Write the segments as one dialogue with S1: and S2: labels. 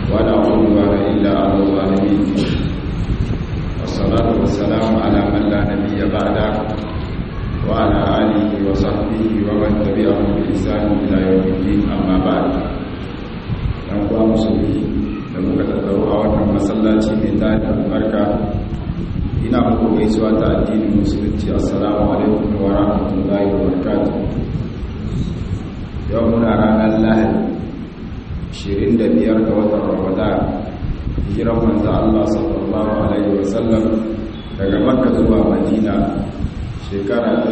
S1: ولا عدوان إلا على الظالمين والصلاة والسلام على من لا نبي بعده وعلى آله وصحبه ومن تبعهم بإحسان إلى يوم الدين أما بعد ɗan musulmi da muka tattaro a wannan masallaci mai tada albarka ina muku gaisuwa ta addinin musulunci assalamu alaikum wa rahmatullahi wa barakatuh yau muna ranar lahadi 25 ga watan ramadan hijiran manzo Allah sallallahu alaihi wasallam daga makka zuwa madina shekara ta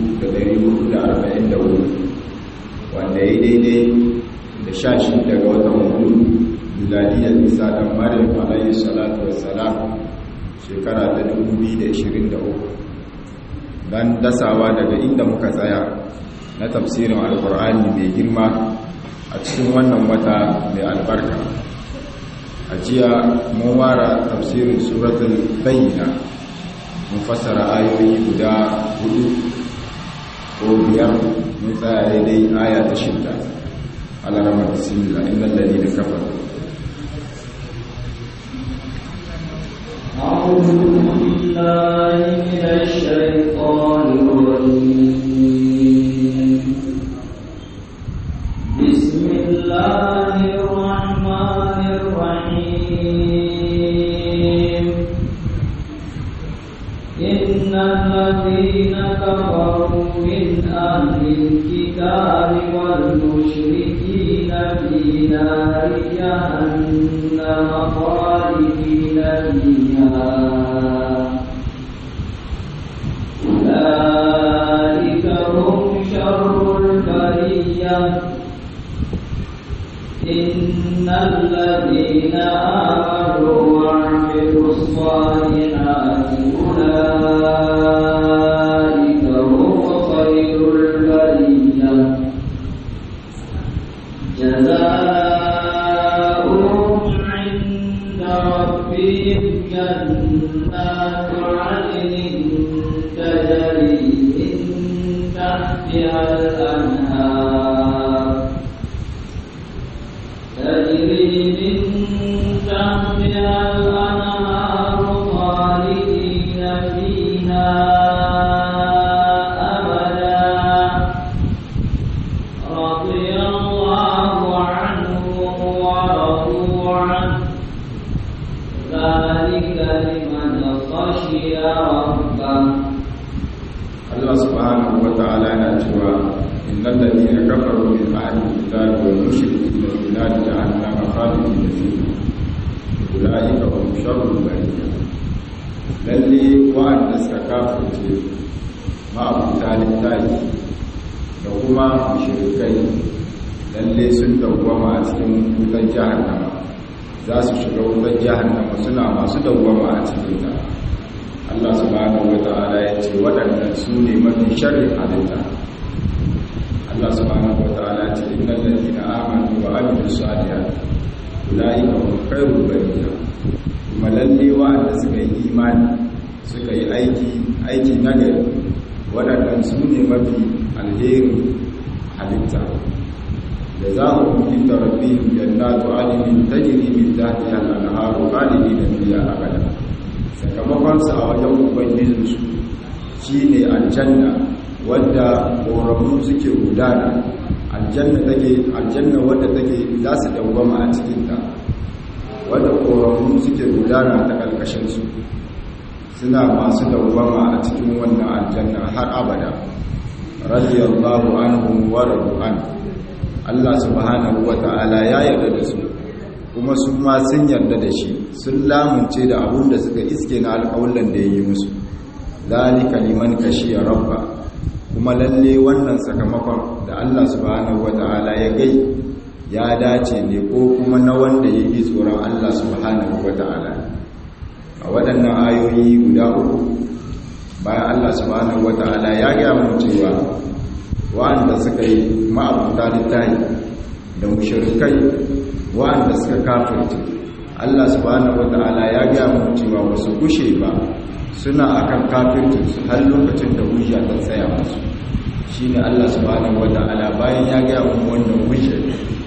S1: 1444 wanda ya daidai da sha shi daga watan hudu miladiyar isa dan maryam alaihi salatu wassalam shekara ta 2023 dan dasawa daga inda muka tsaya na tafsirin alkur'ani mai girma a cikin wannan wata mai albarka a jiya mun wara tafsirin suratul bayyina mun fassara ayoyi guda hudu ko biyar mun tsaya daidai aya ta shidda alarama bismillah innal ladina kafaru
S2: أعوذ بالله من الشيطان الرجيم بسم الله الرحمن الرحيم إن الذين كفروا من أهل الكتاب والمشركين في نار جهنم خالدين فيها أولئك هم شر البرية إن الذين آمنوا وعملوا الصالحات أولئك هم خير البرية جزاؤهم عند ربهم جنات عدن تجري من تحتها الأنهار تجري من تحتها الأنهار خالدين فيها أبدا رضي الله عنهم ورضوا عنه ذلك لمن خشي ربه
S1: Allah subhanahu wa ta'ala yana cewa innal ladina kafaru min ahli kitabi wal mushrikina fi nar jahannama khalidina fiha ulaika hum sharrul bariyya lalle wa'anda suka kafirce ma'abuta littafi da kuma mushrikai lalle sun dawwama a cikin wutar jahannama za su shiga wutar jahannama suna masu dawwama a cikin ta Allah subhanahu wata'ala ya ce waɗannan su ne mafi sharrin halitta Allah subhanahu wata'ala ya ce innal ladina amanu wa amilus salihati ulaika hum khairul bariyya kuma lalle wa'anda suka yi imani suka yi aiki aiki nagari waɗannan su ne mafi alherin halitta da za a hukunta rabbihim jannatu adnin tajri min tahtiha al-anharu khalidina fiha abada sakamakonsa a wajen ubangijinsu shi ne aljanna wadda ƙoramu suke gudana aljanna take aljanna wadda take za su dawwama a cikinta wadda ƙoramu suke gudana ta ƙarƙashinsu suna masu dawwama a cikin wannan aljanna har abada radiyallahu anhum wa radu an Allah subhanahu wa ta'ala ya yarda da su kuma su ma sun yarda da shi sun lamunce da abun da suka iske na alƙawullan da ya yi musu zalika liman kashiya rabba kuma lalle wannan sakamakon da Allah subhanahu wata'ala ya gai ya dace ne ko kuma na wanda ya yi tsoron Allah subhanahu wata'ala a waɗannan ayoyi guda uku bayan Allah subhanahu wata'ala ya gaya mu cewa wa'anda suka yi ma'abuta littahi da mushrikai wa'anda suka kafirce Allah subhanahu wata'ala ya ga mu cewa wasu gushe ba suna akan kafircin su har lokacin da hujja ta tsaya musu shine Allah subhanahu wata'ala bayan ya ga mu wannan hujja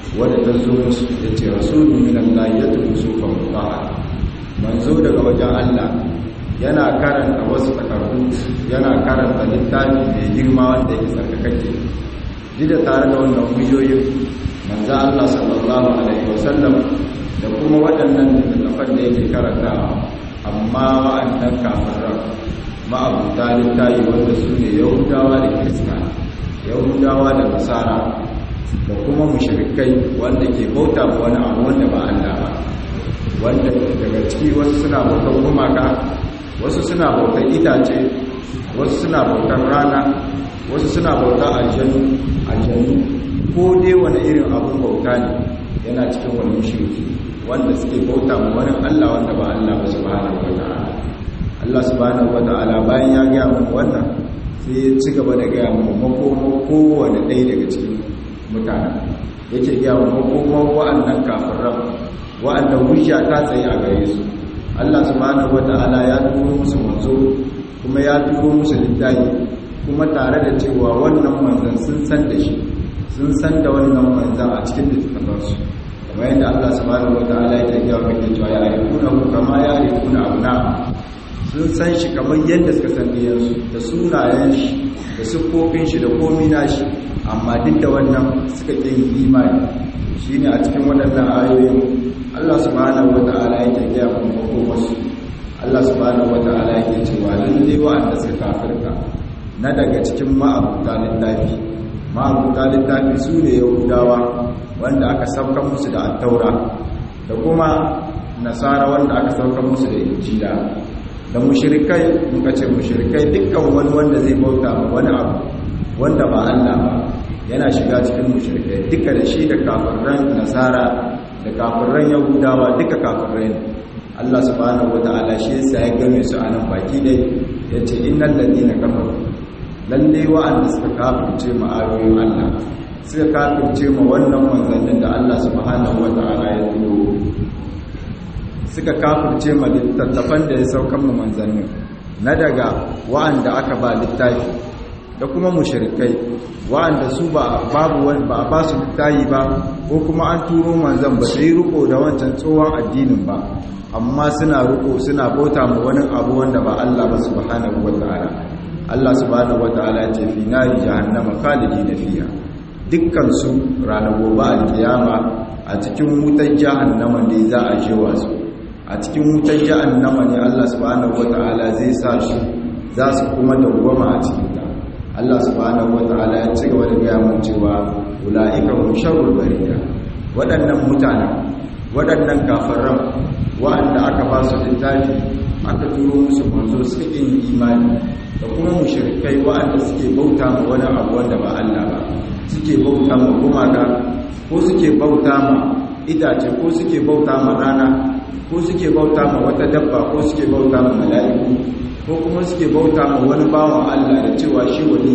S1: wadda ta zo musu ya ce rasulun minan lahi ya tuku sufan muta'a manzo daga wajen Allah yana karanta wasu takardu yana karanta littafi mai girma wanda yake sarkakake duk da tare da wannan hujjoyin manzo Allah sallallahu alaihi wasallam da kuma waɗannan littafan da yake karantawa amma wa'annan kafiran ma'abuta littafi wanda su ne yahudawa da kirista yahudawa da nasara da kuma mushrikai wanda ke bauta ma wani abu wanda ba Allah ba wanda daga ciki wasu suna bautar gumaka wasu suna bautar itace wasu suna bautar rana wasu suna bautar aljanu aljanu ko dai wani irin abun bauta ne yana cikin wani shirki wanda suke bauta ma wani Allah wanda ba Allah ba subhanahu wata'ala Allah subhanahu wata'ala bayan ya gaya mu wannan sai ya ci gaba da gaya mu makoma kowane ɗaya daga cikin mutane yake gaya mu makoma wa'annan kafiran wa'anda hujja ta tsaye a gare su Allah subhanahu wata'ala ya turo musu manzo kuma ya turo musu littafi kuma tare da cewa wannan manzon sun san da shi sun san da wannan manzon a cikin littafansu kamar yadda Allah subhanahu wata'ala ya tafiya wa ke cewa ya arifuna ku kama ya arifuna abna sun san shi kamar yadda suka san diyansu da sunayen shi da siffofin shi da komi na shi amma duk da wannan suka ƙi yin imani shine a cikin waɗannan ayoyin Allah subhanahu wata'ala yake gaya mu makomarsu Allah subhanahu wata'ala yake cewa lalle wa'anda suka kafirta na daga cikin ma'abuta littafi ma'abuta littafi su ne yahudawa wanda aka saukan musu da attaura da kuma nasara wanda aka saukan musu da injila da mushrikai muka ce mushrikai dukkan wani wanda zai bauta ma wani abu wanda ba Allah ba yana shiga cikin mushrikai duka da shi da kafiran nasara da kafiran yahudawa duka kafirai ne Allah subhanahu wataala shi yasa ya game su a nan baki dai yace innal ladina kafaru lalle wa'anda suka kafirce ma ayoyin Allah suka kafirce ma wannan manzannin da Allah subhanahu wataala ya turo suka kafirce ma littattafan da ya saukan mu manzannin na daga wa'anda aka ba littafi da kuma mushrikai wa'anda su ba babu wani ba ba su littafi ba ko kuma an turo manzan ba su yi riko da wancan tsohon addinin ba amma suna riko suna bauta ma wani abu wanda ba Allah ba subhanahu wataala Allah subhanahu wataala ce fi nari jahannama khalidina fiha dukkan su ranar gobe alkiyama a cikin wutar jahannama ne za a jewa su a cikin wutar jahannama ne Allah subhanahu wataala zai sa su za su kuma dawwama a cikin ta Allah subhanahu wataala ya ci gaba da gaya mun cewa ulaika hum sharrul bariya waɗannan mutanen waɗannan kafiran wa'anda aka ba su littafi aka turo musu manzo suka yin imani da kuma mushrikai wa'anda suke bauta ma wani abu wanda ba Allah ba suke bauta ma gumaka ko suke bauta ma itace ko suke bauta ma rana ko suke bauta ma wata dabba ko suke bauta ma mala'iku ko kuma suke bauta ma wani bawan Allah da cewa shi wani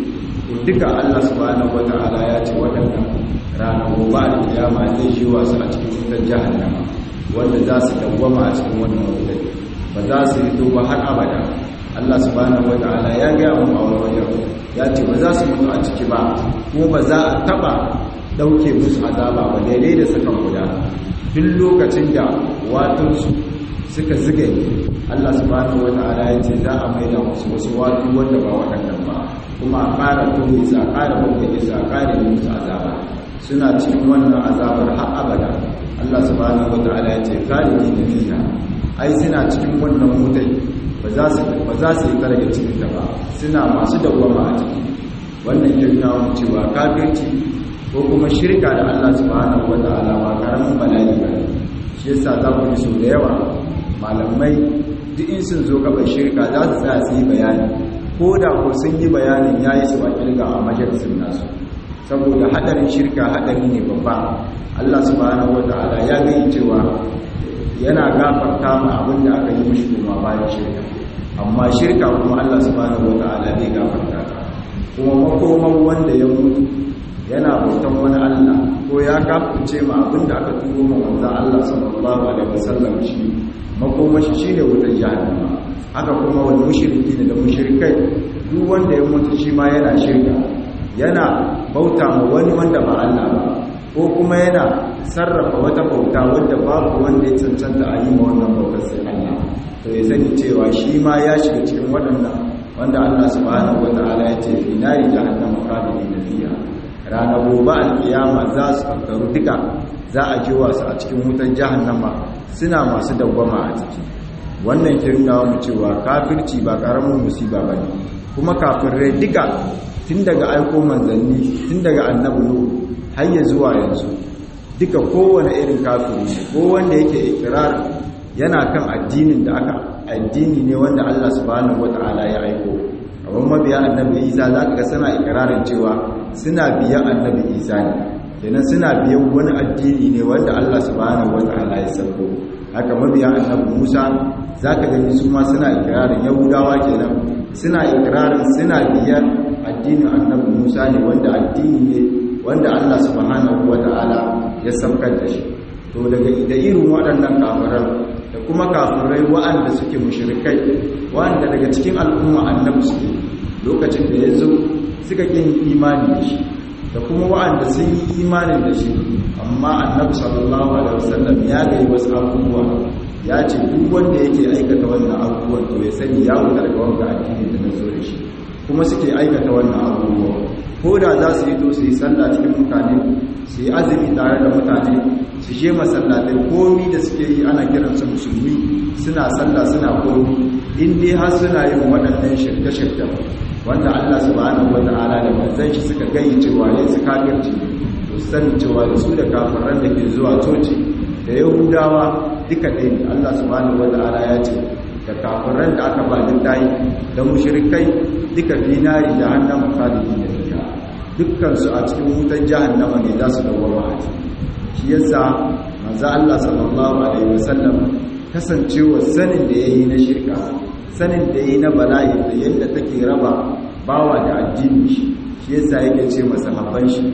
S1: ne duka Allah subhanahu wata'ala ya ce waɗannan ranar gobe da kiyama zai shi wasu a cikin wutar jahannama wanda za su dawwama a cikin wannan wutar ba za su yi to ba har abada Allah subhanahu wata'ala ya ga mu a wani wajen ya ce ba za su mutu a ciki ba kuma ba za a taba dauke musu azaba ba daidai da sakan guda duk lokacin da watunsu suka ziga Allah subhanahu wata'ala ya ce za a maida musu wasu watu wanda ba waɗannan ba kuma a ƙara tuni sa ƙara bakwai sa ƙara yi musu azaba suna cikin wannan azabar har abada Allah subhanahu wata'ala ya ce khalidi na fiha ai suna cikin wannan mutai ba za su ba za su yi daga cikin ta ba suna masu dawwama a ciki wannan kirna mu cewa kafirci ko kuma shirka da Allah subhanahu wata'ala ba karamin bala'i ba shi yasa za ku ji so da yawa malamai duk in sun zo gaban shirka za su tsaya su yi bayani ko da ko sun yi bayanin ya yi su ba kirga a majalisun nasu saboda hadarin shirka hadari ne babba Allah subhanahu wata'ala ya gani cewa yana gafarta ma abin da aka yi mishi kuma bayan shirka amma shirka kuma Allah subhanahu wata'ala bai gafarta ta kuma makoman wanda ya mutu yana bautan wani Allah ko ya kafirce ma abin da aka turo ma manzon Allah sallallahu alaihi wasallam shi makomashi shine wutar jahannama haka kuma wani mushriki ne da mushrikai duk wanda ya mutu shi ma yana shirka yana bauta ma wani wanda ba Allah ba ko kuma yana sarrafa wata bauta wadda babu wanda ya cancanta a yi ma wannan bautar sai Allah to ya sani cewa shi ma ya shiga cikin waɗannan wanda Allah subhanahu wata'ala ya ce fi nari jahannama khalidina fiha ranar gobe alkiyama za su tattaru duka za a ji wasu a cikin wutar jahannama suna masu dawwama a ciki wannan ke nuna mu cewa kafirci ba karamin musiba ba ne kuma kafirai duka tun daga aiko manzanni tun daga annabi nuhu har ya zuwa yanzu duka kowane irin kafiri ne ko wanda yake ikirar yana kan addinin da aka addini ne wanda Allah subhanahu wata'ala ya aiko kamar mabiya annabi Isa za ka ga suna ikirarin cewa suna biyan annabi Isa ne kenan suna biyan wani addini ne wanda Allah subhanahu wata'ala ya sauko haka mabiya annabi Musa za ka gani su ma suna ikirarin yahudawa kenan suna ikirarin suna biyan addinin annabi Musa ne wanda addini ne wanda Allah subhanahu wata'ala ya saukar da shi to daga da irin waɗannan kafiran da kuma kafirai waɗanda suke mushrikai waɗanda daga cikin al'umma annabi suke lokacin da ya zo suka kin imani da shi da kuma waɗanda sun yi imanin da shi amma annabi sallallahu alaihi wasallam ya ga wasu abubuwa ya ce duk wanda yake aikata wannan abubuwan to ya sani ya wuce daga wanga addini da na zo da shi kuma suke aikata wannan abubuwa ko da za su yi to su yi sallah cikin mutane su yi azumi tare da mutane su je masallatai komi da suke yi ana kiransu musulmi suna sallah suna komi in dai har suna yin waɗannan shirke-shirke wanda Allah subhanahu wata'ala da manzon shi suka gayyi cewa yin su kafirci to sani cewa da su da kafiran da ke zuwa coci da yahudawa duka ɗaya ne Allah subhanahu wata'ala ya ce da kafiran da aka ba littayi da mushrikai duka dinari da hannun khalidi da fiya dukkansu a cikin wutan jahannama ne za su dawwama a ciki shi yasa manzo Allah sallallahu alaihi wasallam kasancewa sanin da yayi na shirka sanin da yayi na bala'i da yadda take raba bawa da addini shi shi yasa yake ce masahabban shi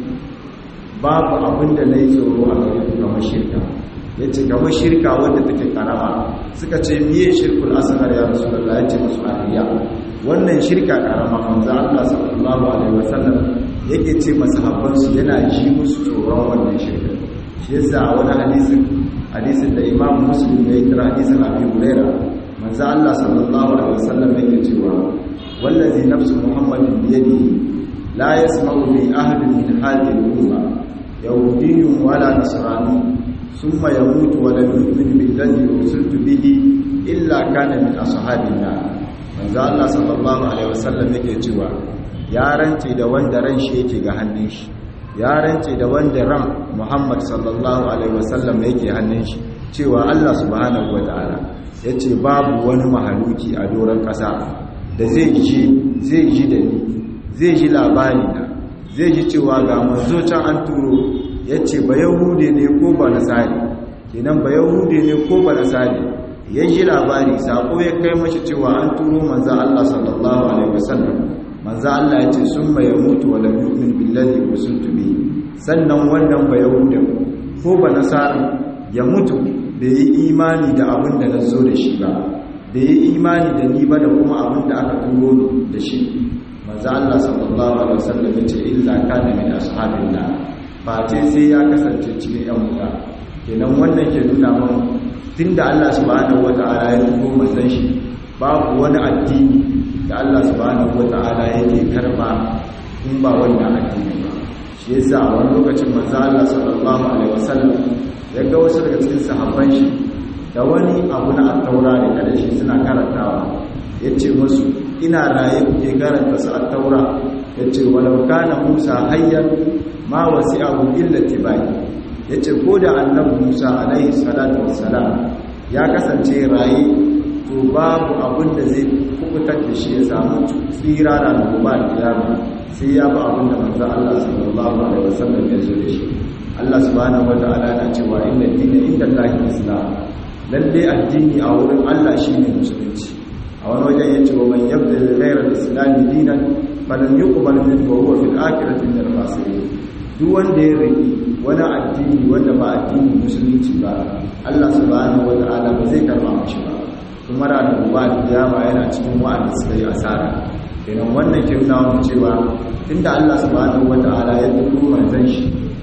S1: babu abin da nayi tsoro a gare ku kamar shirka yace kamar shirka wanda take karama suka ce miye shirkul asghar ya rasulullah yace musu ariya wannan shirka karama manzo Allah sallallahu alaihi wasallam yake ce masahabban su yana ji musu tsoron wannan shirka shi yasa wani hadisin hadisin da imam muslim ya kira hadisin abi huraira manzo Allah sallallahu alaihi wasallam yake cewa wallazi nafsu muhammadin bi yadihi la yasma'u bi ahadin min hadhihi al-umma yahudiyyun wala nasrani thumma yamutu wa lam yu'min billadhi ursiltu bihi illa kana min ashabina manzo Allah sallallahu alaihi wasallam yake cewa ya rance da wanda ran shi yake ga hannun shi ya rance da wanda ran Muhammad sallallahu alaihi wasallam yake hannun shi cewa Allah subhanahu wataala yace babu wani mahaluki a doron kasa da zai ji zai ji da ni zai ji labari na zai ji cewa ga manzo can an turo yace ba yahude ne ko ba nasari kenan ba yahude ne ko ba nasari ya ji labari sako ya kai mashi cewa an turo manzo Allah sallallahu alaihi wasallam manzo Allah ya ce sun ya mutu wa lam yu'min billazi ursiltu bi sannan wannan ba yahuda ko ba nasara ya mutu bai yi imani da abin da nazo da shi ba bai yi imani da ni ba da kuma abin da aka turo da shi manzo Allah sallallahu alaihi wasallam ya ce illa kana min ashabillah ba ce sai ya kasance cikin yan wuta kenan wannan ke nuna mana tunda Allah subhanahu wata'ala ya turo manzon shi babu wani addini da Allah subhanahu wata'ala yake karba in ba wannan addini ba shi yasa a wani lokacin manzo Allah sallallahu alaihi wasallam ya ga wasu daga cikin sahabban shi da wani abu na at-taura da kada shi suna karantawa yace musu ina raye kuke karanta su at-taura yace walau kana Musa hayyan ma wasi'ahu illa tibai yace ko da annabi Musa alaihi salatu wassalam ya kasance raye to babu abin da zai kubutar da shi ya samu tsira da gobe kiyama sai ya ba abin da manzo Allah sallallahu alaihi wasallam ya zo da shi Allah subhanahu wataala na cewa inna dina inda Allah islam lalle addini a wurin Allah shine musulunci a wani wajen yace wa man yabda ghayra al-islam dinan falan yuqbal minhu wa huwa fil akhirati min al-khasirin duk wanda ya riki wani addini wanda ba addinin musulunci ba Allah subhanahu wataala ba zai karba mashi ba kuma ranar gobe kiyama yana cikin wa'anda suka yi asara kenan wannan ke nuna mu cewa tunda Allah subhanahu wata'ala ya dubo manzon shi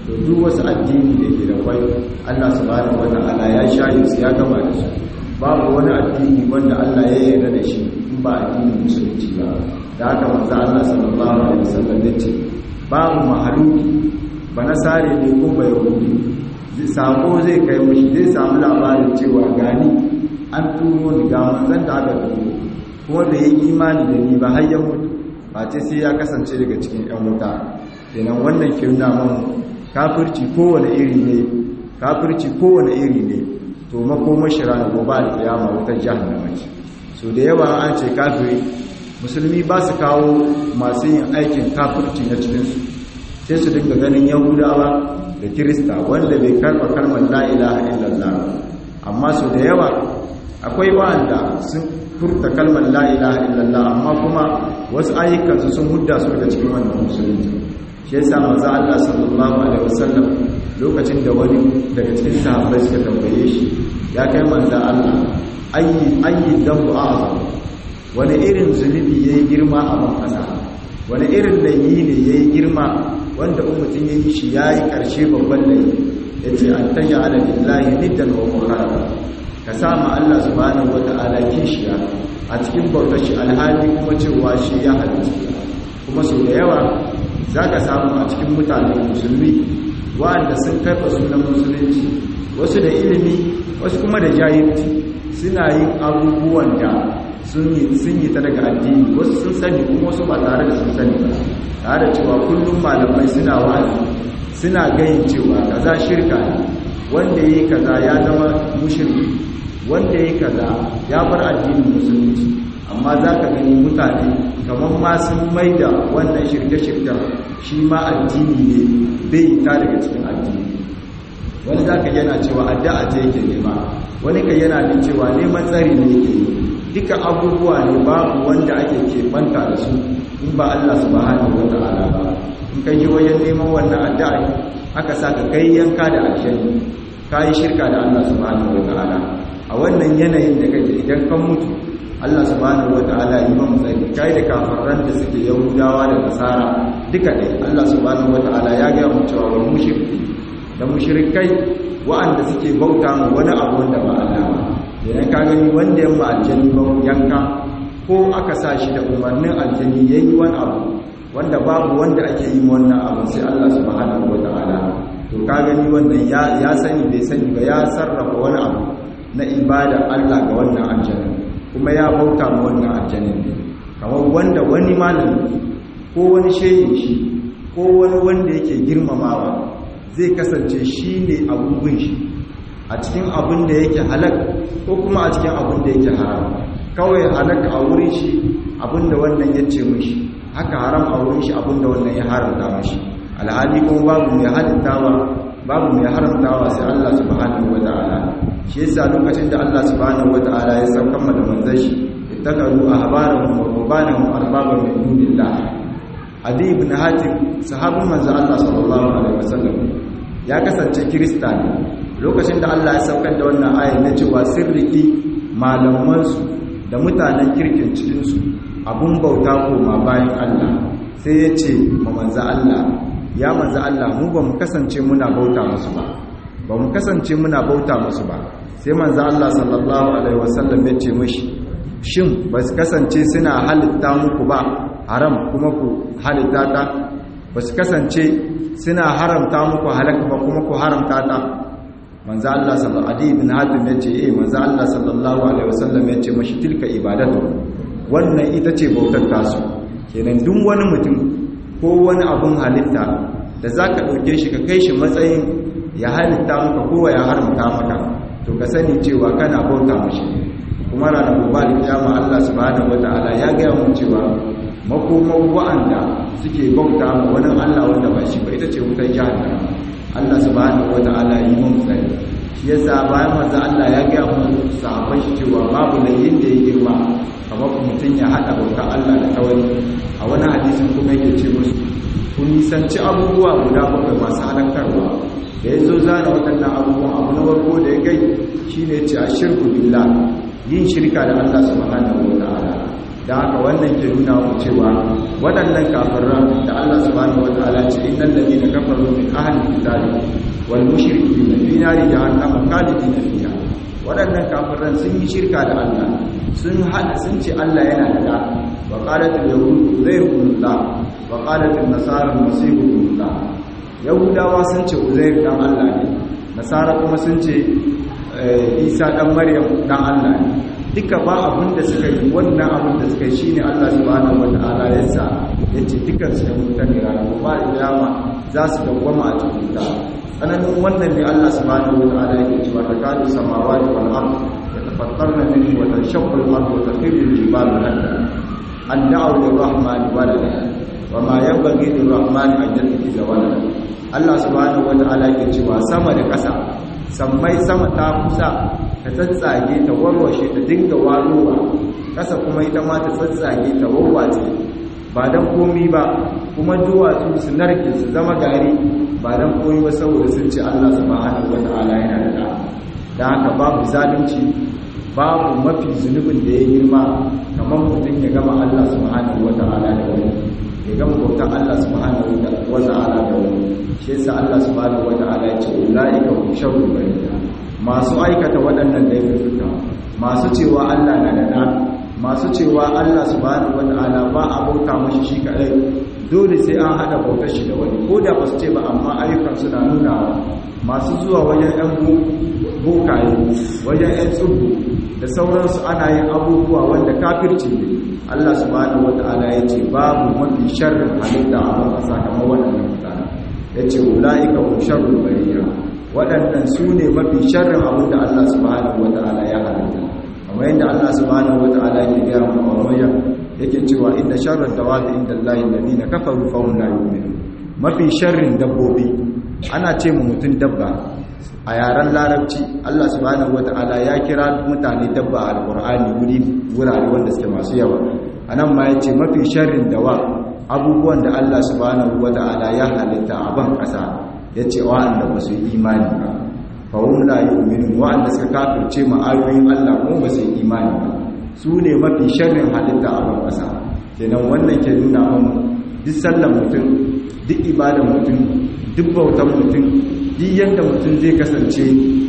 S1: to duk wasu addini da ke da kwai Allah subhanahu wata'ala ya shayi su ya gama da su babu wani addini wanda Allah ya yarda da shi in ba addinin musulunci ba da haka manzo Allah sallallahu alaihi wasallam ya ce babu mahaluki ba nasare ne ko ba yahudi sako zai kai mushi zai samu labarin cewa gani an turo ni ga manzon da aka turo kuma da yi imani da ni ba har ya mutu ba ce sai ya kasance daga cikin yan wuta kenan wannan ke nuna mun kafirci kowane iri ne kafirci kowane iri ne to makomar shi ranar gobe da kiyama wutar jahannama ce so da yawa an ce kafiri musulmi ba su kawo masu yin aikin kafirci na cikinsu sai su dinga ganin yahudawa da kirista wanda bai karɓa kalmar la'ilaha illallah amma so da yawa akwai wa'anda sun furta kalmar la'ilaha illallah amma kuma wasu ayyukansu sun hudda su daga cikin wannan musulunci shi yasa manzo Allah sallallahu alaihi wasallam lokacin da wani daga cikin sahabbai suka tambaye shi ya kai manzo Allah ayi ayi dambu azam wani irin zunubi yayi girma a ban kasa wani irin laifi ne yayi girma wanda ummatin yayi shi yayi karshe babban laifi yace an taj'ala lillahi niddan wa muharrama ka sama Allah subhanahu wata'ala kishiya a cikin bautar shi alhali kuma cewa shi ya halitta kuma sau da yawa za ka samu a cikin mutane musulmi wa'anda sun karfa sunan musulunci wasu da ilimi wasu kuma da jahilci suna yin abubuwan da sun yi ta daga addini wasu sun sani kuma wasu ba tare da sun sani ba tare da cewa kullum malamai suna wa'azi suna gayin cewa kaza shirka ne wanda yi kaza ya zama mushirki wanda yi kaza ya bar addinin musulunci amma za ka gani mutane kamar ma sun mai da wannan shirke-shirken shi ma addini ne bai ta daga cikin addini wani za ka yana cewa addu'a ce yake nema wani ka yana da cewa neman tsari ne yake yi duka abubuwa ne babu wanda ake keɓanta da su in ba Allah subhanahu wa ta'ala ba in ka yi wajen neman wannan addu'a aka sa ka kai yanka da aljanni ka yi shirka da Allah subhanahu wa ta'ala a wannan yanayin da kake idan kan mutu Allah subhanahu wata'ala yi mamu tsari kai da kafarran da suke yahudawa da nasara duka dai Allah subhanahu wata'ala ya ga mu cewa wal mushriki da mushrikai wa'anda suke bauta mu wani abu wanda ba Allah ba idan ka gani wanda yamma aljanni ba yanka ko aka sa shi da umarnin aljanni yayi wani abu wanda babu wanda ake yi wannan abu sai Allah subhanahu wata'ala to ka gani wannan ya ya sani bai sani ba ya sarrafa wani abu na ibada Allah ga wannan aljanni kuma ya bauta ma wannan aljanin ne kamar wanda wani malami ko wani shehin shi ko wani wanda yake girmamawa zai kasance shi ne abubuwan shi a cikin abin da yake halak ko kuma a cikin abin da yake haram kawai halak a wurin shi abin da wannan ya ce mishi haka haram a wurin shi abin da wannan ya haramta mishi alhali kuma babu mai halittawa babu mai haramtawa sai Allah subhanahu wa ta'ala shi yasa lokacin da Allah subhanahu wata'ala ya saukan da manzon shi ittakaru ahbarahum wa rubanahum arbaban min dunillah adi ibn hatim sahabin manzon Allah sallallahu alaihi wasallam ya kasance kirista ne lokacin da Allah ya saukar da wannan ayar na cewa sirriki malaman su da mutanen kirkin cikin su abun bauta koma bayan Allah sai ya ce ma manzon Allah ya manzon Allah mu ba mu kasance muna bauta musu ba ba mu kasance muna bauta musu ba sai manzo Allah sallallahu alaihi wasallam ya ce mishi shin ba su kasance suna halitta muku ba haram kuma ku halitta ta ba su kasance suna haramta muku halaka ba kuma ku haramta ta manzo Allah sallallahu alaihi ibn hatim ya ce eh manzo Allah sallallahu alaihi wasallam ya ce mishi tilka ibadatu wannan ita ce bautar tasu kenan duk wani mutum ko wani abun halitta da zaka dauke shi ka kai shi matsayin ya halitta maka kowa ya haramta maka to ka sani cewa kana bauta mashi kuma ranar gobe da kiyama Allah subhanahu wataala ya gaya mu cewa makomar wa'anda suke bauta ma wani Allah wanda ba shi ba ita ce wutar jahannama Allah subhanahu wataala yi mun tsari shi yasa bayan manzo Allah ya gaya mu sahabbai shi cewa babu layin da ya girma kamar mutum ya hada bauta Allah da kawai a wani hadisin kuma yake ce musu kun nisanci abubuwa guda bakwai masu halakarwa da ya zo zana waɗannan abubuwan abu na warko da ya gai shi ne ce a shirku billah yin shirka da Allah subhanahu wa ta'ala da haka wannan ke nuna mu cewa waɗannan kafiran da Allah subhanahu wataala ce innal ladina kafaru min ahli kitabi wal mushrikina fi nari jahannama khalidina fiha waɗannan kafiran sun yi shirka da Allah sun hada sun ce Allah yana da da wa qalat al yahud uzair ibn Allah wa qalat an nasara masih ibn Allah yahudawa sun ce uzair dan Allah ne nasara kuma sun ce isa dan maryam dan Allah ne duka ba abin da suka yi wannan abin da suka yi shine Allah subhanahu wataala ya sa yace dukkan su mutane ranar ba iyama za su dawwama a cikin ta tsananin wannan ne Allah subhanahu wataala yake cewa ta kadu samawati wal ard yatafattarna minhu wa tanshaqqu al ard wa takhirru al jibalu hadda an da'u lirrahman walada wa ma yanbaghi lirrahman an yattakhidha walada Allah subhanahu wataala yake cewa sama da ƙasa sammai sama ta kusa ta tsatsage ta warwashe ta dinga warowa ƙasa kuma ita ma ta tsatsage ta warwace ba don komi ba kuma duwatsu su narke su zama gari ba don komi ba saboda sun ce Allah subhanahu wata'ala yana da da haka babu zalunci babu mafi zunubin da ya girma kamar mutum ya gama Allah subhanahu wata'ala da wani ya gama bautan Allah subhanahu wata'ala da wani shi yasa Allah subhanahu wata'ala ya ce ulaika hum sharrul bariyah masu aikata waɗannan laifuka masu cewa Allah na da da masu cewa Allah subhanahu wata'ala ba a bauta mashi shi kadai dole sai an hada bautar shi da wani ko da ba su ce ba amma ayyukan su na nuna masu zuwa wajen yan bokaye wajen yan tsubu da sauransu ana yin abubuwa wanda kafirci ne Allah subhanahu wata'ala ya ce babu mafi sharrin halitta a wani sakamakon waɗannan mutane ya ce wula'ika hum sharrul bariya waɗannan su ne mafi sharrin abin da Allah subhanahu wata'ala ya halitta kamar yadda Allah subhanahu wata'ala ke gaya mu a wajen yake cewa inda sharrar dawabi inda Allah alladhina kafaru fa hum la yu'minun mafi sharrin dabbobi ana ce mu mutun dabba a yaren larabci Allah subhanahu wata'ala ya kira mutane dabba a alqur'ani wuri wurare wanda suke masu yawa anan ma yace mafi sharrin dawa abubuwan da Allah subhanahu wata'ala ya halitta a ban kasa yace wa'anda ba su yi imani ba fa hum la yu'minun wa'anda suka kafirce ma ayoyin Allah kuma ba su yi imani ba su ne mafi sharrin halitta a ban kasa kenan wannan ke nuna mana duk sallar mutum duk ibadar mutum duk bautan mutum duk yadda mutum zai kasance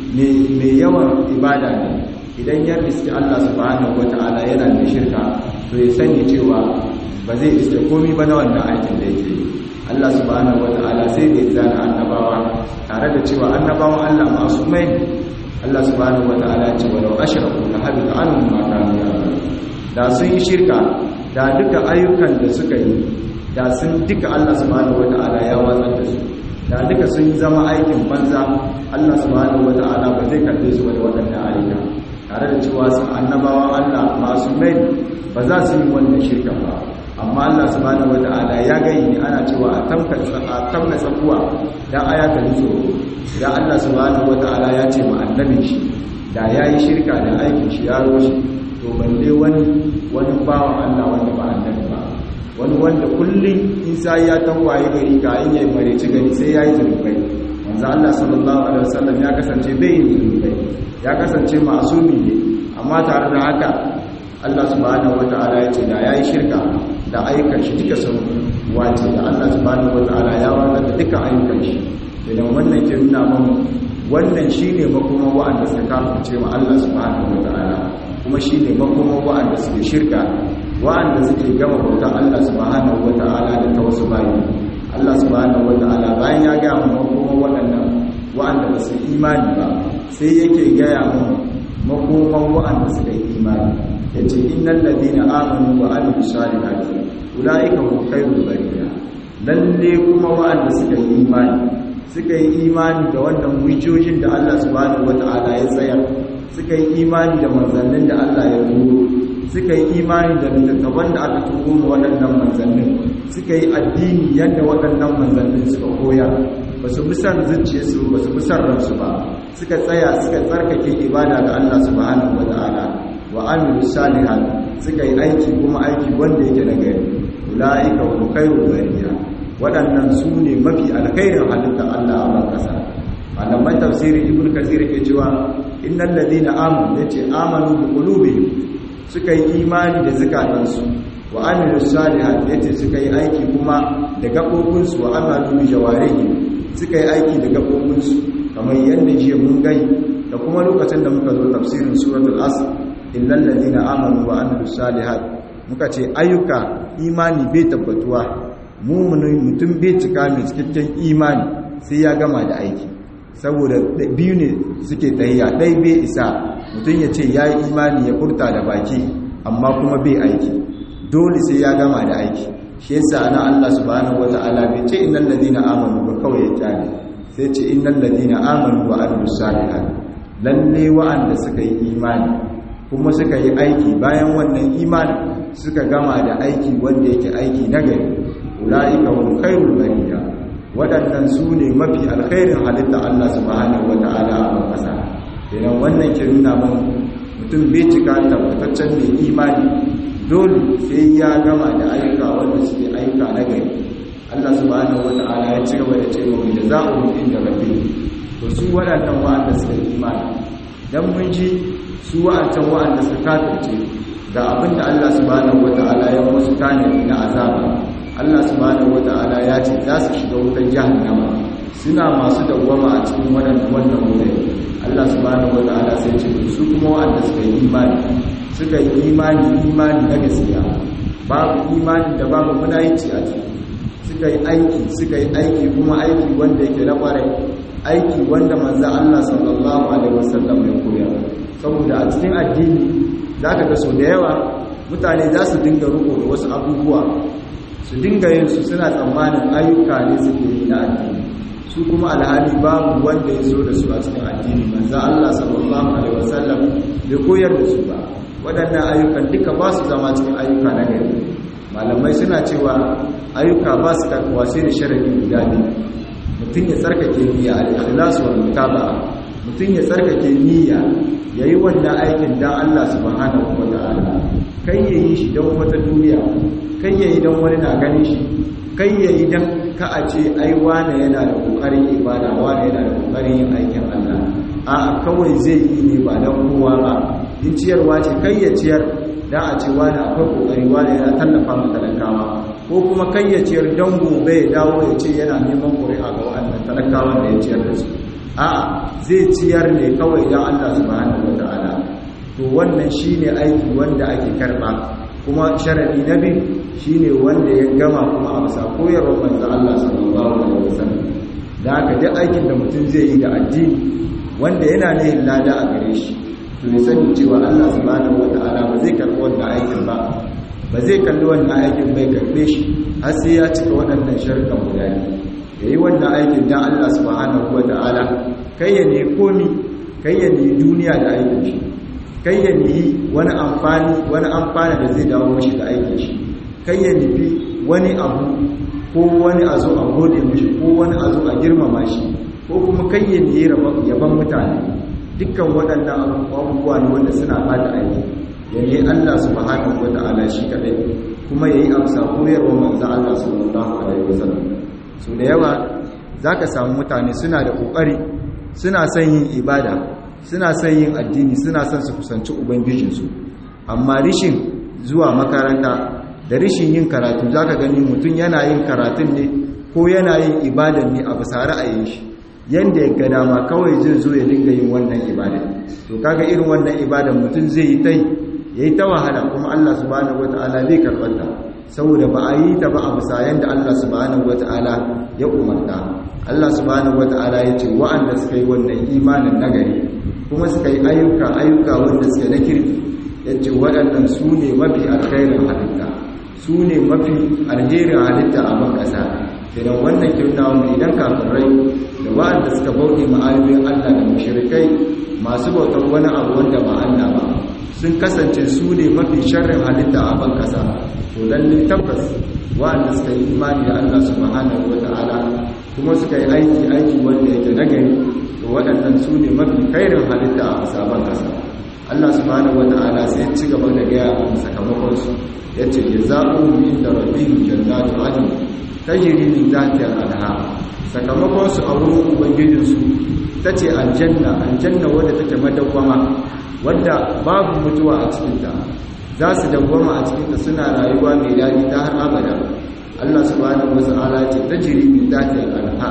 S1: mai yawan ibada ne idan ya riski Allah subhanahu wata'ala yana da shirka to ya sani cewa ba zai iske komi ba na wannan aikin da yake Allah subhanahu wata'ala sai da ya zana annabawa tare da cewa annabawan Allah masu mai Allah subhanahu wata'ala ya ce walau ashraku la habita anhum ma kanu ya'malun da sun yi shirka da duka ayyukan da suka yi da sun duka Allah subhanahu wata'ala ya watsar da su da duka sun zama aikin banza Allah subhanahu wata'ala ba zai karbe su da waɗannan ayyuka tare da cewa su annabawan Allah masu mai ba za su yi wannan shirka ba amma Allah subhanahu wata'ala ya gayi ana cewa a tamka a tamna tsakuwa dan aya ta nutso idan Allah subhanahu wata'ala ya ce ma annabin shi da yayi shirka da aikin shi ya roshi to balle wani wani bawan Allah wanda ba annabi ba wani wanda kullum in sai ya tawaye gari ka in yayi mareci gari sai yayi zunubai manzo Allah sallallahu alaihi wasallam ya kasance bai yin zunubai ya kasance masumi ne amma tare da haka Allah subhanahu wataala ya ce da yayi shirka da ayyukan shi duka sun wace da Allah subhanahu wataala ya wanda da duka ayyukan shi idan wannan ke nuna mana wannan shine makoma wa'anda suka kafirce ma Allah subhanahu wataala kuma shine makoma wa'anda suke shirka wa'anda suke gama bautar Allah subhanahu wata'ala da ta wasu bayi Allah subhanahu wata'ala bayan ya gaya mu makoma waɗannan wa'anda ba su imani ba sai yake gaya mu makoman wa'anda suka yi imani yace innal ladina amanu wa amilus salihati ulaika hum khairul bariya lalle kuma wa'anda suka yi imani suka yi imani da wannan hujjojin da Allah subhanahu wata'ala ya tsaya suka yi imani da manzannin da Allah ya turo suka yi imani da littattafan da aka tuko ma waɗannan manzannin suka yi addini yadda waɗannan manzannin suka koyar ba su bisan zuciyarsu ba su bisan ransu ba suka tsaya suka tsarkake ibada ga Allah subhanahu wa ta'ala wa amilu salihan suka yi aiki kuma aiki wanda yake na gari ulaika hum khairul bariya waɗannan su ne mafi alkhairin halitta Allah a ban kasa malaman tafsirin ibnu kasir ke cewa innal ladina amanu yace amanu bi qulubihim suka yi imani da zakatansu wa amilu salihat yace suka yi aiki kuma da gabobinsu wa amalu bi jawarihi suka yi aiki da gabobinsu kamar yadda jiya mun gai da kuma lokacin da muka zo tafsirin suratul asr illal ladina amanu wa amilu salihat muka ce ayyuka imani bai tabbatuwa muminin mutum bai cika mai cikakken imani sai ya gama da aiki saboda biyu ne suke tsayiya ɗai bai isa mutum ya ce ya yi imani ya furta da baki amma kuma bai aiki dole sai ya gama da aiki shi yasa ana Allah subhanahu wata'ala bai ce innal ladina amanu ba kawai ya kyale sai ce innal ladina amanu wa amilus salihat lalle wa'anda suka yi imani kuma suka yi aiki bayan wannan imani suka gama da aiki wanda yake aiki nagari ulaika hum khairul bariya waɗannan su ne mafi alkhairin halitta Allah subhanahu wata'ala a ƙasa kenan wannan ke nuna mun mutum bai cika tabbataccen mai imani dole sai ya gama da ayyuka wanda suke ayyuka na gari Allah subhanahu wata'ala ya ci gaba da ce wa da za'u inda rabbi to su waɗannan wa'anda suka yi imani dan mun ji su wa'ancan wa'anda suka kafirce ga abin da Allah subhanahu wata'ala ya musu tanadi na azaba Allah subhanahu wata'ala ya ce za su shiga wutar jahannama suna masu dawwama a cikin wannan wannan wutar Allah subhanahu wata'ala sai ce su kuma wa'anda suka yi imani suka yi imani imani na gaskiya babu imani da babu munayici a ciki suka yi aiki suka yi aiki kuma aiki wanda yake na kwarai aiki wanda manzo Allah sallallahu alaihi wasallam ya koya saboda a cikin addini zaka ga so da yawa mutane za su dinga ruko da wasu abubuwa su dinga yin su suna tsammanin ayyuka ne suke yi na addini su kuma alhali babu wanda ya zo da su a cikin addini manzo Allah sallallahu alaihi wasallam bai koyar da su ba waɗannan ayyukan duka ba su zama cikin ayyuka na gari malamai suna cewa ayyuka ba su karkuwa sai da sharadi guda biyu mutum ya tsarkake niyya al-ikhlas wal mutaba'a mutum ya tsarkake niyya yayi wannan aikin dan Allah subhanahu wataala kai yayi shi dan wata duniya kai yayi dan wani na ganin shi kai yayi dan ka a ce ai wane yana da kokarin ibada wane yana da kokarin yin aikin Allah a'a kawai zai yi ne ba dan kowa ba in ciyarwa ce kai ya ciyar dan a ce wani akwai kokari wani yana tallafa ma talakawa ko kuma kai ya ciyar dan gobe ya dawo ya ce yana neman ƙuri'a ga wa'annan talakawan da ya ciyar da su a'a zai ciyar ne kawai dan Allah subhanahu wataala to wannan shine aiki wanda ake karba kuma sharadi na biyu shine wanda ya gama kuma a bisa koyarwar manzo Allah sallallahu alaihi wasallam da haka duk aikin da mutum zai yi da addini wanda yana ne lada a gare shi to ya sani cewa Allah subhanahu wata'ala ba zai karɓi wannan aikin ba ba zai kalli wannan aikin bai karɓe shi har sai ya cika waɗannan sharuɗan guda ne ya yi wannan aikin dan Allah subhanahu wata'ala kai ya ne komi kai ya ne duniya da aikin shi kai ya ne wani amfani wani amfani da zai dawo mashi da aikin shi kai ya nufi wani abu ko wani a zo a gode mashi ko wani a zo a girmama shi ko kuma kai ya ne yaban mutane dukkan waɗannan abubuwa ne wanda suna bada aiki yayi Allah subhanahu wata'ala shi kadai kuma yayi amsa koyarwar manzo Allah sallallahu alaihi wasallam so da yawa zaka samu mutane suna da kokari suna son yin ibada suna son yin addini suna son su kusanci ubangijinsu amma rishin zuwa makaranta da rishin yin karatu zaka gani mutum yana yin karatun ne ko yana yin ibadan ne a bisa ra'ayin shi yanda ya ga dama kawai zai zo ya dinga yin wannan ibada to kaga irin wannan ibadan mutum zai yi ta yayi ta wahala kuma Allah subhanahu wataala zai karbar ta saboda ba a yi ta ba a bisa yanda Allah subhanahu wataala ya umarta Allah subhanahu wataala ya ce wa'anda suka yi wannan imanin nagari kuma suka yi ayyuka ayyuka wanda suka na kirki yace waɗannan su ne mafi alkhairin halitta su ne mafi alherin halitta a ban ƙasa idan wannan kirna mu idan kafirai da wa'anda suka bauɗe ma'ayoyin Allah da mushrikai masu bautar wani abu wanda ba Allah ba sun kasance su ne mafi sharrin halitta a ban kasa to lalle tabbas wa'anda suka yi imani da Allah subhanahu wata'ala kuma suka yi aiki aiki wanda yake nagari to waɗannan su ne mafi kairin halitta a sabon kasa Allah subhanahu wata'ala sai ya ci gaba da gaya a sakamakon su yace jazaohum inda rabbihim jannatu adn tajri min tahtiha al-anhar sakamakon su a wurin ubangijin su tace aljanna aljanna wadda take madawwama wadda babu mutuwa a cikinta za su dawwama a cikinta suna rayuwa mai daɗi ta har abada Allah subhanahu wata'ala ce tajri min tahti al-anhar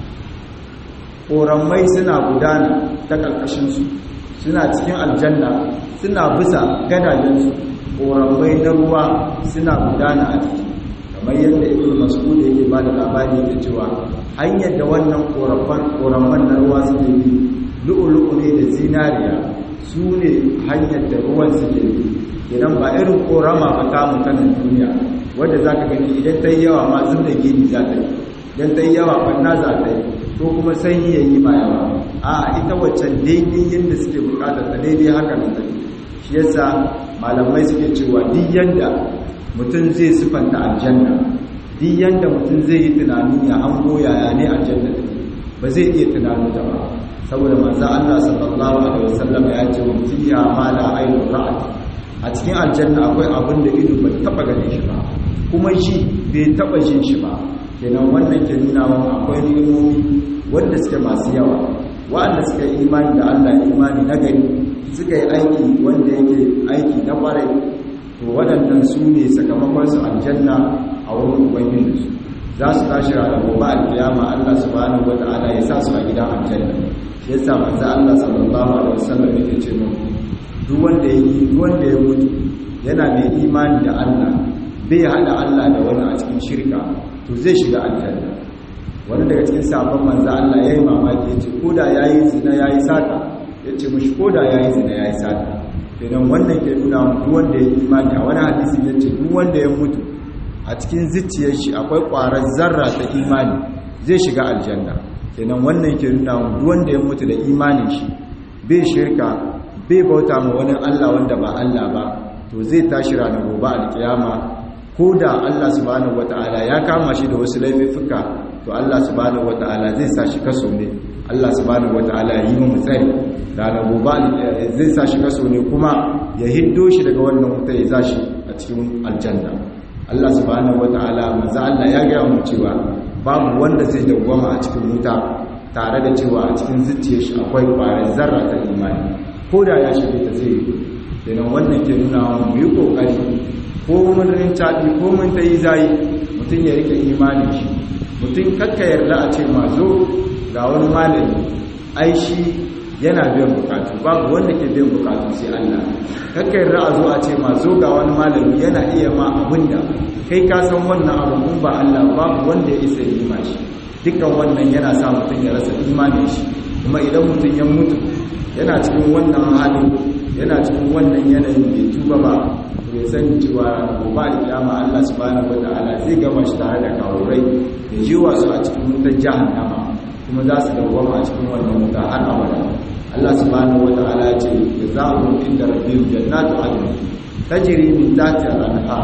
S1: koramai suna gudana ta karkashin su suna cikin aljanna suna bisa gadajen su koramai na ruwa suna gudana a ciki kamar yadda ibn mas'ud yake ba da labari da cewa hanyar da wannan koramman koramman na ruwa suke bi lu'ulu'u ne da zinariya su ne hanyar da ruwan suke bi idan ba irin korama ba ta mutanen duniya wadda za ka gani idan ta yi yawa ma zub da gini za ta yi idan ta yi yawa ɓanna za ta yi ko kuma sanyi ya yi ma yawa a ita waccan daidai yadda suke bukatar ta daidai haka nan ta shi yasa malamai suke cewa duk yadda mutum zai sifanta aljanna duk yadda mutum zai yi tunanin ya hango yaya ne aljanna take ba zai iya tunanin ta ba saboda manzo Allah sallallahu alaihi wasallam ya ce wa fiha ma la ainu ra'at a cikin aljanna akwai abin da ido bai taba ganin shi ba kuma shi bai taba jin shi ba kenan wannan ke nuna wa akwai ni'imomi wanda suke masu yawa wanda suka yi imani da Allah imani na gari suka yi aiki wanda yake aiki na kwarai to waɗannan su ne sakamakon su aljanna a wurin ubangijinsu za su tashi ranar gobe alkiyama Allah subhanahu wata'ala ya sa su a gidan aljanna shi yasa manzo Allah sallallahu alaihi wasallam yake ce mu duk wanda ya yi duk wanda ya mutu yana mai imani da Allah bai hada Allah da wani a cikin shirka to zai shiga aljanna wani daga cikin sabon manzo Allah yayi mamaki yace koda yayi zina yayi sata yace mishi koda yayi zina yayi sata idan wannan ke nuna duk wanda ya imani a wani hadisi yace duk wanda ya mutu a cikin zuciyar shi akwai ƙwarar zarra ta imani zai shiga aljanna kenan wannan ke nuna duk wanda ya mutu da imanin shi bai shirka bai bauta ma wani Allah wanda ba Allah ba to zai tashi ranar gobe alkiyama ko da Allah subhanahu wataala ya kama shi da wasu laifuka to Allah subhanahu wataala zai sa shi kaso ne Allah subhanahu wataala ya yi mu tsari ranar gobe zai sa shi kaso ne kuma ya hiddo shi daga wannan wuta ya za shi a cikin aljanna Allah subhanahu wataala manzo Allah ya ga mu cewa babu wanda zai dawwama a cikin wuta tare da cewa a cikin zuciyar shi akwai ƙwarar zarra ta imani ko da ya shige ta zai yi kenan wannan ke nuna mu yi kokari ko mun rincaɗi ko mun ta yi zayi mutum ya rike imanin shi mutum kakka yarda a ce ma zo ga wani malami ai shi yana biyan bukatu babu wanda ke biyan bukatu sai Allah kakka yarda a zo a ce ma zo ga wani malami yana iya ma abinda kai ka san wannan abu kun ba Allah babu wanda ya isa yi ma shi dukkan wannan yana sa mutum ya rasa imanin shi kuma idan mutum ya mutu yana cikin wannan halin yana cikin wannan yanayin bai tuba ba bai sani cewa gobe da kiyama Allah subhanahu wataala zai gama shi tare da kawurai da jiwa su a cikin wutar jahannama kuma za su dawwama a cikin wannan wuta har abada Allah subhanahu wataala ya ce jazaa'un inda rabbihim jannatu adn tajri min tahtiha al-anhar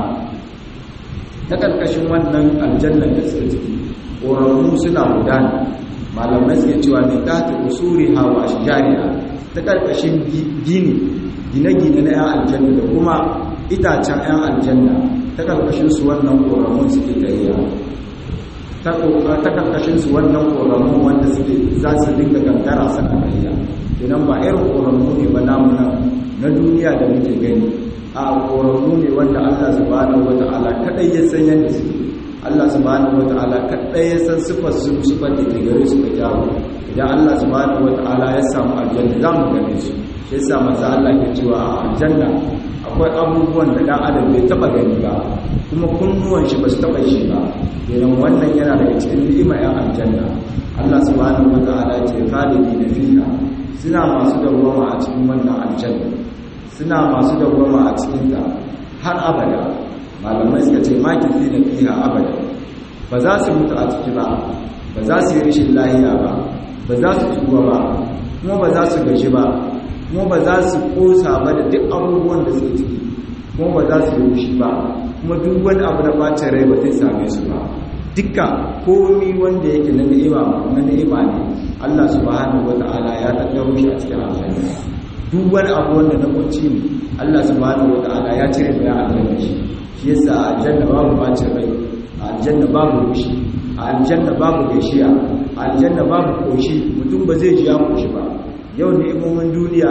S1: ta karkashin wannan aljanna da suka ciki ƙoramu suna gudana malamai suke cewa min tahti usuri hawa ashjariha ta karkashin gini gine-gine na 'yan aljanna da kuma itacen 'yan aljanna ta karkashin su wannan ƙoramun suke tafiya ta karkashin su wannan ƙoramun wanda suke za su dinga gangara suna tafiya idan ba irin ƙoramu ne ba namu na duniya da muke gani a ƙoramu ne wanda allah subhanahu wata'ala kaɗai ya san yadda suke allah subhanahu wata'ala kaɗai ya san sifar su sifar da ke gare su da kyawu idan allah subhanahu wata'ala ya samu aljanna za mu gane su shi yasa manzo Allah ke cewa a aljanna akwai abubuwan da dan adam bai taba gani ba kuma kunnuwan shi ba su taba shi ba idan wannan yana daga cikin ni'ima ya aljanna Allah subhanahu wataala ce khalidina fiha suna masu dawwama a cikin wannan aljanna suna masu dawwama a cikin ta har abada malamai suka ce makifi na fiha abada ba za su mutu a ciki ba ba za su yi rashin lahiya ba ba za su tsuwa ba kuma ba za su gaji ba kuma ba za su kosa ba da duk abubuwan da suke ciki kuma ba za su yi wushi ba kuma duk wani abu na bacin rai ba zai same su ba dukka komi wanda yake na ni'ima na ni'ima ne Allah subhanahu wata'ala ya tattaro shi a cikin aljanna duk wani abu wanda na kunci ne Allah subhanahu wata'ala ya cire bayan aljanna shi shi yasa a aljanna babu bacin rai a aljanna babu wushi a aljanna babu gaishiya a aljanna babu koshi mutum ba zai ji ya koshi ba yau ni'imomin duniya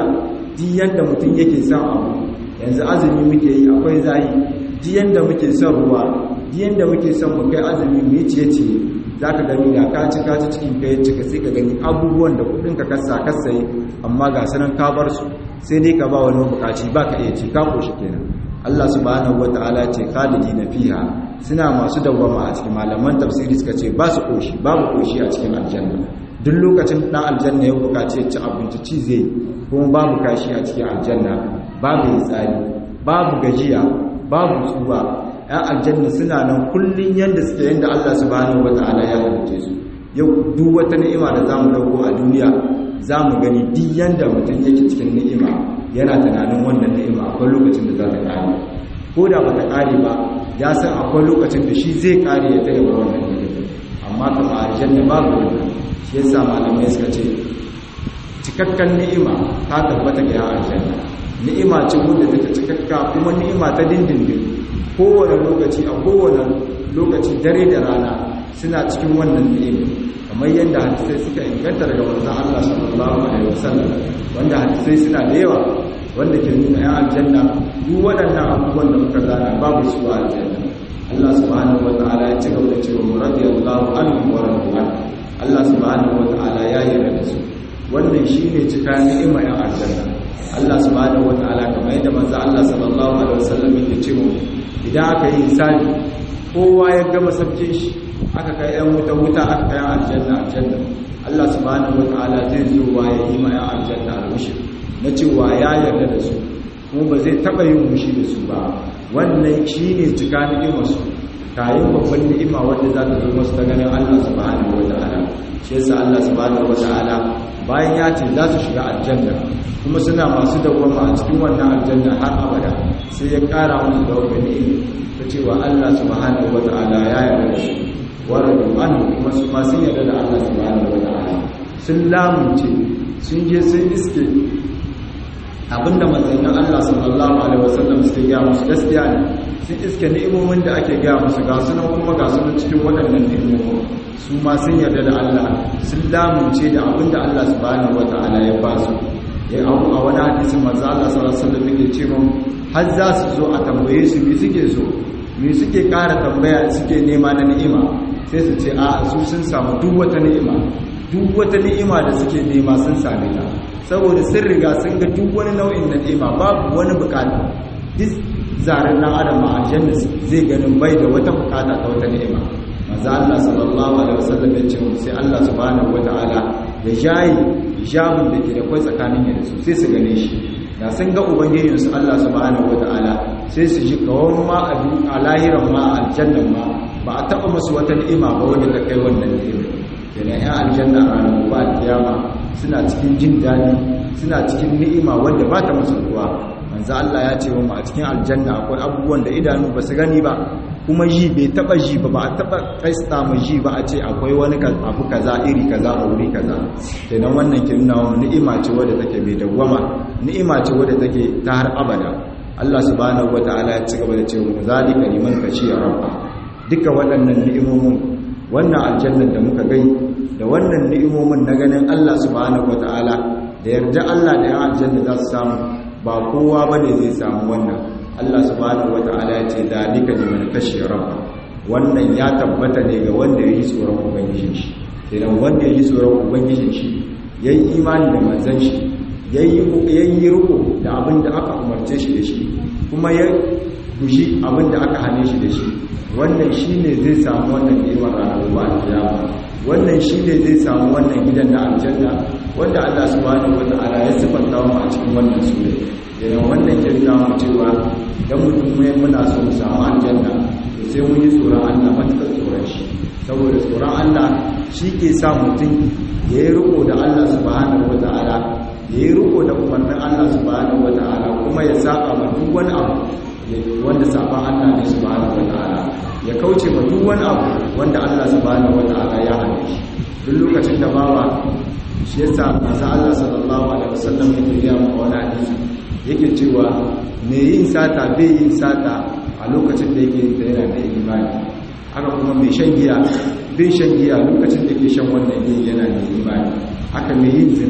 S1: duk yanda mutum yake son abu yanzu azumi muke yi akwai zahi duk yanda muke son ruwa duk yanda muke son mu kai azumi mu yi ciye-ciye za ka gani da ka ci ka ci cikin ka ya cika sai ka gani abubuwan da kudin ka kasa kasa yi amma ga sanan ka bar su sai dai ka ba wani bukaci ba ka iya ci ka koshi kenan Allah subhanahu wataala ce khalidina fiha suna masu dawwama a cikin malaman tafsiri suka ce ba su koshi babu koshi a cikin aljanna duk lokacin dan aljanna ya bukaci ya ci abinci ci zai kuma babu kashi a cikin aljanna babu tsari babu gajiya babu tsuba ‘yan aljanna suna nan kullum yadda suke yadda Allah subhanahu wata'ala ya halice su yau duk wata ni'ima da za mu dauko a duniya za mu gani duk yadda mutum yake cikin ni'ima yana tunanin wannan ni'ima akwai lokacin da za ta kare ko da ba ta kare ba ya san akwai lokacin da shi zai kare ya tare ba wannan ni'ima amma kama aljanna babu wannan shi yasa malamai suka ce cikakkan ni'ima ta tabbata ga aljanna ni'ima ce wanda take cikakka kuma ni'ima ta dindindin kowane lokaci a kowane lokaci dare da rana suna cikin wannan ni'ima kamar yadda hadisai suka inganta daga manzon Allah sallallahu alaihi wasallam wanda hadisai suna da yawa wanda ke nuna ya aljanna duk waɗannan abubuwan da muka zana babu su a aljanna Allah subhanahu wataala ya ci gaba da cewa radiyallahu anhu wa radwan Allah subhanahu wataala ya yarda da su wannan shine cika ni'ima ya aljanna Allah subhanahu wataala kamar yadda manzo Allah sallallahu alaihi wasallam yake cewa idan aka yi hisabi kowa ya gama sabke shi aka kai yan wuta wuta aka kai aljanna aljanna Allah subhanahu wataala zai zo wa ya yi ma yan aljanna almushir na cewa ya yarda da su kuma ba zai taba yin mushi da su ba wannan shine cika ni'imar su kayan babban ni'ima wanda za ta zo masu ta ganin Allah subhanahu wataala shi yasa Allah subhanahu wataala bayan ya ce za su shiga aljanna kuma suna masu dawwama a cikin wannan aljanna har abada sai ya kara musu da wani ni'ima ta cewa Allah subhanahu wata'ala ya yarda da su waradu an kuma su ma sun yarda da Allah subhanahu wata'ala sun lamunce sun je sun iske abinda manzannin Allah sallallahu alaihi wasallam suke gaya musu gaskiya ne sun iske ni'imomin da ake gaya musu ga sunan kuma ga sunan cikin waɗannan ni'imomin su ma sun yarda da Allah sun lamunce da abinda Allah subhanahu wata'ala ya ba su ya abu a wani hadisin manzo Allah sallallahu alaihi wasallam yake cewa har za su zo a tambaye su me suke so me suke ƙara tambaya suke nema na ni'ima sai su ce a su sun samu duk wata ni'ima duk wata ni'ima da suke nema sun same ta saboda sun riga sun ga duk wani nau'in na ni'ima babu wani bukata duk zaren nan adam a aljanna zai ganin bai da wata bukata ta wata ni'ima manzo Allah sallallahu alaihi wasallam ya ce sai Allah subhanahu wataala ya jayi hijabin da ke da kwai tsakanin ya da su sai su gane shi da sun ga ubangijinsu Allah subhanahu wataala sai su ji kawon ma a lahiran ma aljannan ma ba a taba musu wata ni'ima ba wanda ta kai wannan ni'ima yana yan aljanna a ranar ba kiyama suna cikin jin daɗi suna cikin ni'ima wanda ba ta musu ruwa manzo Allah ya ce wa mu a cikin aljanna akwai abubuwan da idanu ba su gani ba kuma ji bai taba ji ba ba a taba kaista mu ji ba a ce akwai wani abu kaza iri kaza a wuri kaza kenan wannan ke nuna wa ni'ima ce wadda take bai dawwama ni'ima ce wadda take ta har abada Allah subhanahu wataala ya ci gaba da cewa zalika liman khashiya rabba duka waɗannan ni'imomin wannan aljannan da muka gai da wannan ni'imomin na ganin Allah subhanahu wataala da yarda Allah da ya aljanna za su samu ba kowa bane zai samu wannan Allah subhanahu wata'ala ya ce dalika liman khashiya rabba wannan ya tabbata ne ga wanda yayi tsoron ubangijin shi idan wanda yayi tsoron ubangijin shi yayi imani da manzon shi yayi yayi riko da abin da aka umarce shi da shi kuma ya guji abin da aka hane shi da shi wannan shine zai samu wannan ni'imar ranar gobe kiyama wannan shine zai samu wannan gidan na aljanna wanda Allah subhanahu wata'ala ya sifanta mu a cikin wannan sura idan wannan ke nuna mu cewa dan mutum mai muna so mu samu aljanna to sai mun yi tsoron Allah matakar tsoron shi saboda tsoron Allah shi ke sa mutum ya yi riko da Allah subhanahu wata'ala ya yi riko da umarnin Allah subhanahu wata'ala kuma ya saba ma duk wani abu wanda saban Allah ne subhanahu wata'ala ya kauce ma duk wani abu wanda Allah subhanahu wata'ala ya hane shi duk lokacin da bawa shi yasa manzo Allah sallallahu alaihi wasallam yake ga mu wani hadisi yake cewa me yin sata bai yin sata a lokacin da yake yin ta yana da imani haka kuma mai shan giya bai shan giya lokacin da yake shan wannan giya yana da imani haka mai yin zina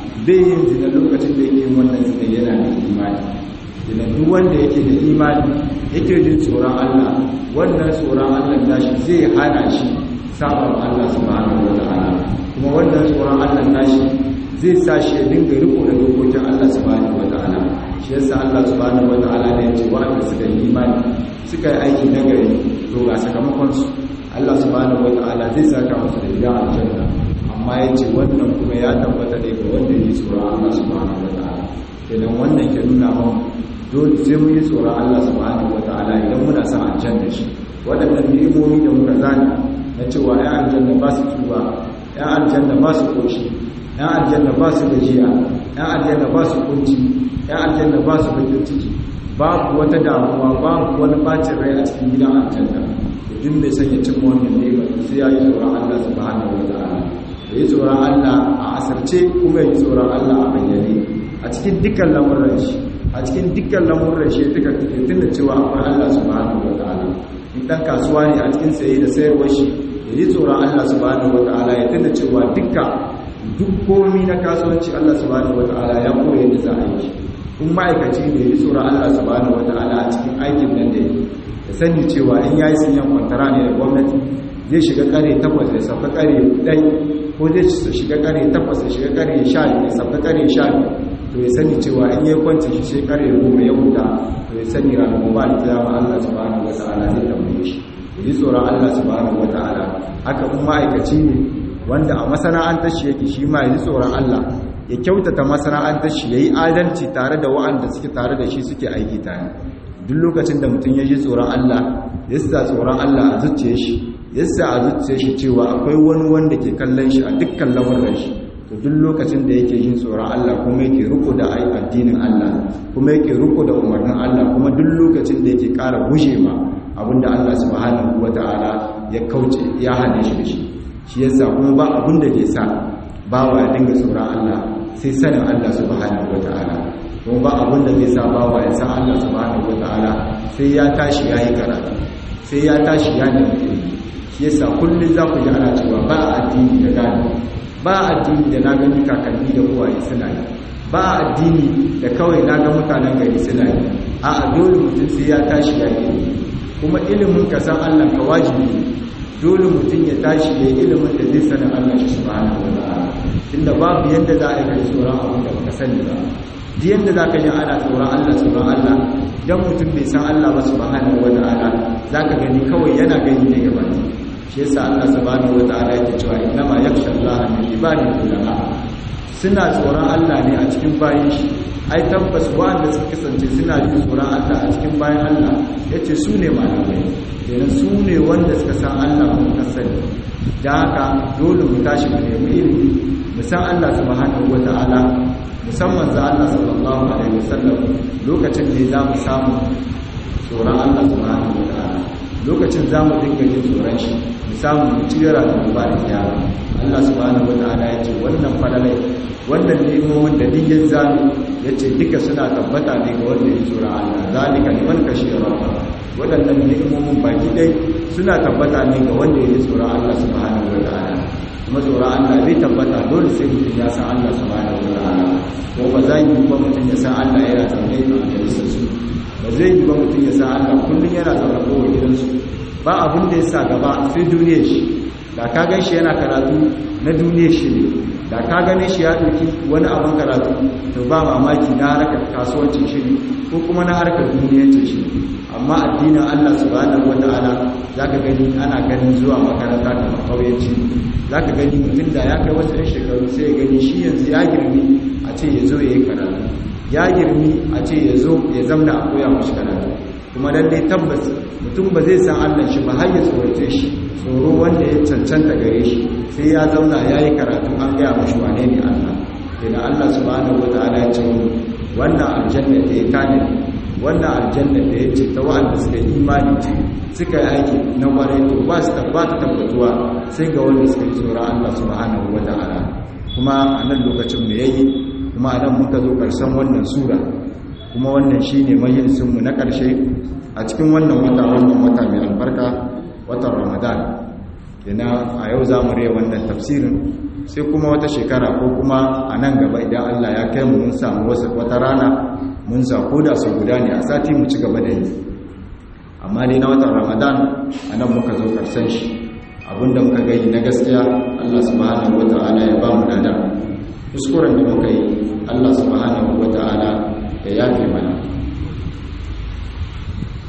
S1: bai yin zina lokacin da yake wannan zina yana da imani zina duk wanda yake da imani yake jin tsoron Allah wannan tsoron Allah nashi zai hana shi sabon Allah subhanahu wa ta'ala kuma wannan tsoron Allah nashi zai sa shi ya dinga riko da dokokin Allah subhanahu wa ta'ala shi yasa Allah subhanahu wa ta'ala ne ya ce wa'anda suka yi imani suka yi aiki nagari to ga sakamakon su Allah subhanahu wa ta'ala zai saka musu da gidan aljanna amma ya ce wannan kuma ya tabbata ne ga wanda ya tsoron Allah subhanahu wa ta'ala idan wannan ke nuna mun dole sai mun yi tsoron Allah subhanahu wa ta'ala idan muna son aljanna shi waɗannan ni'imomi da muka zani na cewa ya aljanna ba su tuba ya aljanna ba su koshi ya aljanna ba su gajiya ya aljanna ba su kunci ya aljanna ba su bakin ciki babu wata damuwa babu wani bacin rai a cikin gidan aljanna duk mai sanya cin wannan nema sai ya yi tsoron Allah subhanahu wa ta'ala ya yi tsoron Allah a asarce kuma ya yi tsoron Allah a bayyane a cikin dukkan lamuran shi a cikin dukkan lamuran shi duka kake tunda cewa akwai Allah subhanahu wa ta'ala in dan kasuwa ne a cikin saye da sayarwar shi ya yi tsoron Allah subhanahu wa ta'ala ya tunda cewa dukka duk komi na kasuwanci Allah subhanahu wa ta'ala ya koya yadda za a yi shi kun ma'aikaci ne ya yi tsoron Allah subhanahu wa ta'ala a cikin aikin nan da yake ya sani cewa in ya yi sinyan kwantara ne da gwamnati zai shiga kare takwas ya sauka kare ɗai ko zai shiga kare takwas ya shiga kare sha ya sauka kare sha to ya sani cewa in ya kwanci shi sai kare goma ya huta to ya sani ranar gobe da kiyama Allah subhanahu wa ta'ala zai tambaye shi ya yi tsoron Allah subhanahu wa ta'ala haka kuma ma'aikaci ne wanda a masana'antar shi yake shi ma ya ji tsoron Allah ya kyautata masana'antar shi ya yi adalci tare da wa'anda suke tare da shi suke aiki tare duk lokacin da mutum ya ji tsoron Allah ya sa tsoron Allah a zuciya shi ya sa a zuciya shi cewa akwai wani wanda ke kallon shi a dukkan lamuran shi to duk lokacin da yake jin tsoron Allah kuma yake riko da addinin Allah kuma yake riko da umarnin Allah kuma duk lokacin da yake ƙara guje ma abinda Allah subhanahu wata'ala ya kauce ya hane shi da shi shi yasa kuma ba abin da ke sa bawa ya dinga tsoron Allah sai sanin Allah subhanahu wata'ala kuma ba abin da zai sa bawa ya san Allah subhanahu wata'ala sai ya tashi ya yi karatu sai ya tashi ya nemi ilimi shi yasa kullum za ku ji ana cewa ba addini da gani ba addini da na gani kakanni da uwaye suna yi ba addini da kawai na ga mutanen gari suna yi a dole mutum sai ya tashi ya yi kuma ilimin ka san Allah ka wajibi dole mutum ya tashi ya yi ilimin da zai sanin Allah shi subhanahu wa ta'ala tunda babu yanda za a yi kai tsoron abin da baka sani ba duk yanda za ka ji ana tsoron Allah tsoron Allah dan mutum bai san Allah ba subhanahu wa ta'ala zaka gani kawai yana gani ne gaba shi yasa Allah subhanahu wa ta'ala yake cewa innama yakhsha Allah min ibadihi ulama suna tsoron Allah ne a cikin bayin shi ai tabbas wanda suka kasance suna jin tsoron Allah a cikin bayan Allah yace su ne malamai kenan su ne wanda suka san Allah mu kasani da haka dole mu tashi mu nemi ilimi mu san Allah subhanahu wataala musamman za Allah sallallahu alaihi wasallam lokacin da za mu samu tsoron Allah subhanahu wataala lokacin za mu dinga jin tsoron shi mu samu mu cigara da mu ba da kiyama Allah subhanahu wataala ya ce wannan falalai wannan nemomin da diyyar zanu ya ce duka suna tabbata ne ga wanda ya tsoron Allah zalika liman kashiya rabba waɗannan nemomin baki ɗai suna tabbata ne ga wanda ya tsoron Allah subhanahu wataala kuma tsoron Allah bai tabbata dole sai mutum ya san Allah subhanahu wataala ko ba za yi ba mutum ya san Allah yana zaune a majalisar su ba zai yi ba mutum ya san Allah kullum yana zaune kowa gidansu ba abin da ya sa gaba sai duniyar shi da ka gan shi yana karatu na duniyar shi ne da ka gane shi ya ɗauki wani abin karatu to ba mamaki na harkar kasuwancin shi ne ko kuma na harkar duniyancin shi amma addinin Allah subhanahu wata'ala zaka gani ana ganin zuwa makaranta kamar kauyanci zaka gani mutum da ya kai wasu ɗan shekaru sai ya gani shi yanzu ya girmi a ce ya zo ya yi karatu ya girmi a ce ya zo ya zamna a koya mashi karatu kuma lallai tabbas mutum ba zai san Allah shi ba har ya tsorace shi tsoro wanda ya cancanta gare shi sai ya zauna ya yi karatu an gaya mashi wane ne Allah idan Allah subhanahu wa ta'ala ya ce wannan aljanna da ya kane wannan aljanna da ya ce ta wa'anda suka yi imani ce suka yi aiki na kwarai to ba su tabbata tabbatuwa sai ga wanda suka yi tsoron Allah subhanahu wa ta'ala kuma a nan lokacin mu yayi kuma a nan muka zo karshen wannan sura kuma wannan shine majalisinmu na ƙarshe a cikin wannan wata wannan wata mai albarka watan ramadan yana a yau za mu rai wannan tafsirin sai kuma wata shekara ko kuma a nan gaba idan Allah ya kai mu mun samu wasu wata rana mun sa da su guda ne a sati mu ci gaba da yi amma dai na watan ramadan a nan muka zo karshen shi abinda muka gani na gaskiya Allah subhanahu wata'ala ya ba mu dada kuskuren da muka yi Allah subhanahu wata'ala ya yafe mana